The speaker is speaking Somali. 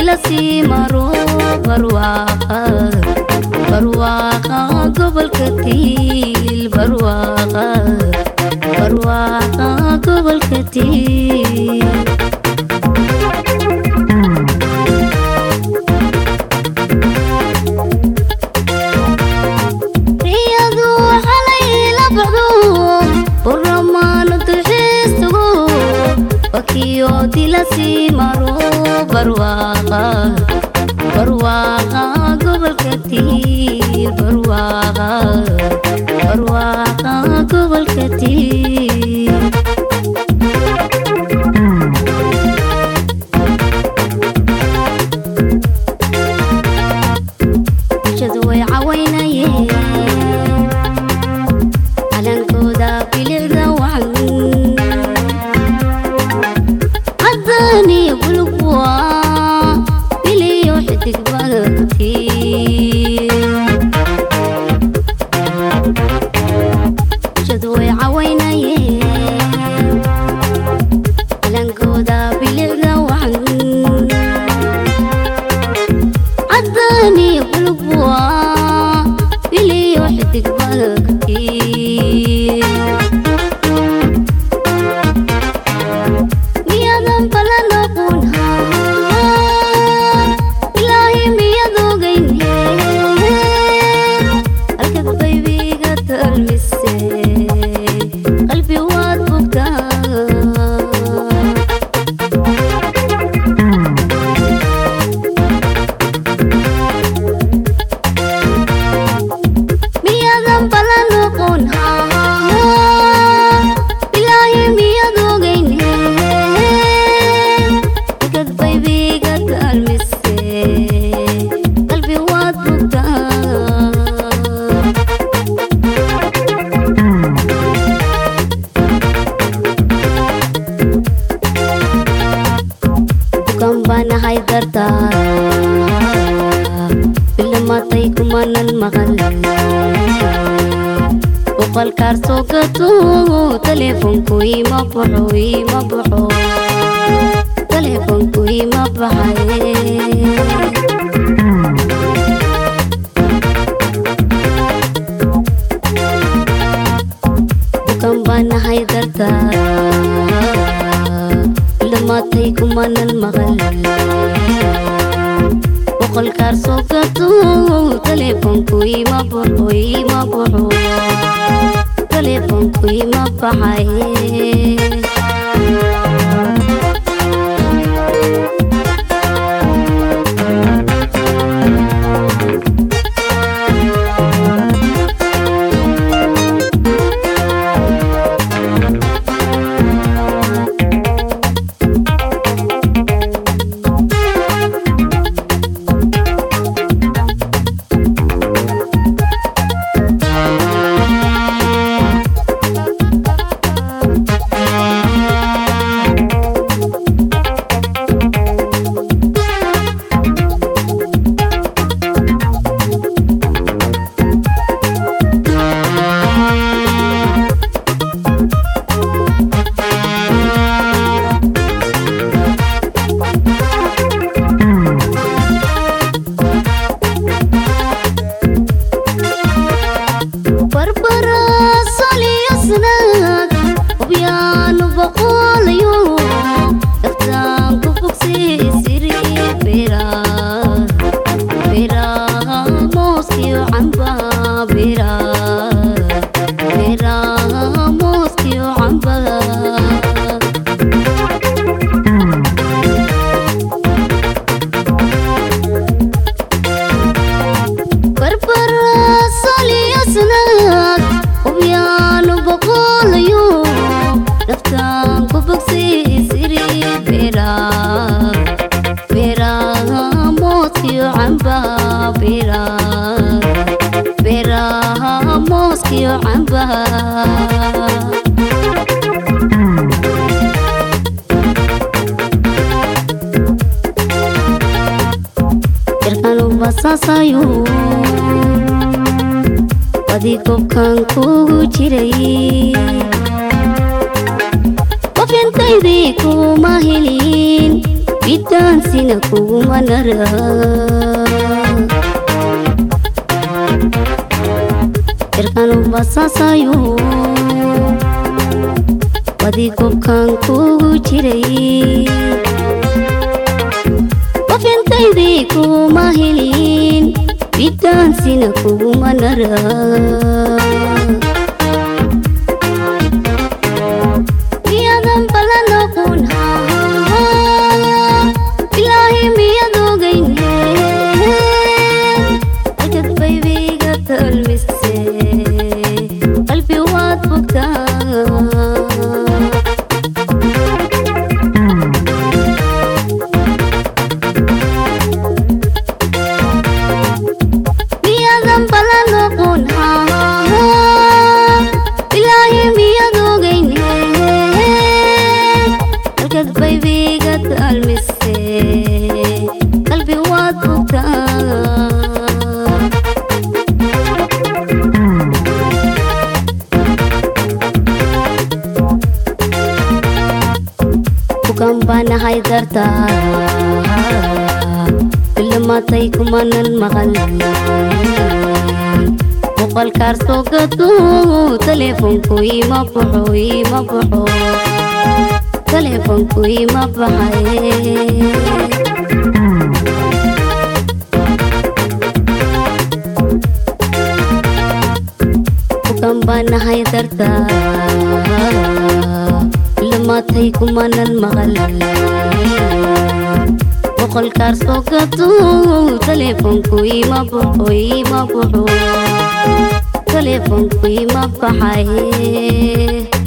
la sii maro barwaaqa barwaaqa gobolka tiil barwaaqa barwaaqa gobolka tiil riyadu xalay la baxdo buramaano duxiistugo wakiyo dila sii maro barwaaqa barwaaqa gobolka tiil barwaaqa barwaaqa gobolka tiil bulshadu way cawaynayeen calankooda bilicda wacan caddaan iyo bulug waa biliyo xidig badagtii bulshadu way cawaynayeen calankooda bilicda wacan caddaan iyo bulug waa biliyo xidig badagtii miyadan balan aqoonhaa ilaahi miyad ogayne halkad baybiga talmise qalbi waad bogtaa miyadan balan aqoonhaa ilaahi miyad ogayne halkad baybiga talmise qalbi waad bogtaa bukan banahay dardaara bilamatay kumanan maqal boqolkaar soo gato teleefonku ima baxo ima baxo teleefonku ima baxay bukan banahay dardaara bilamatay kumanan maqal boqolkaar soo gato teleefonku ima baxo ima baxo teleefonku ima baxay barbara soliyasnaag hubyaanu boqolayo daftaan ku fogsiisiri bira bira mooskiyo camba bira bira mooskiyo camba barbara soliyasnaag hubyaanu boqolayo daftaan ku fogsiisiri bira bira mooskiyo camba bira bira mooskiyo camba jirkanu basaasayo badi gobkan kugu jiray qof intaydii kuma helin bidaansina kuguma nara irkanu basaasayo wadii gobkaan kugu jiray qof intaydii kuma helin bidaansina kuguma nara miyadan balan noqon ilaahi miyad ogayne ajad baybiga talmise qalbi waad bogtaa miyadan balan noqon ilaahi miyad ogayne halkad baybiga talmise qalbi waad bogtaa bukan baanahay dartaa ilamatay kumanan maqal boqolkaar soo gado teleefonku ima baxo ima baxo teleefonku ima baxay bukan baanahay dartaa lamatay kumanan maqal boqolkaar soo gado teleefonku ima baxo ima baxo teleefonku ima baxay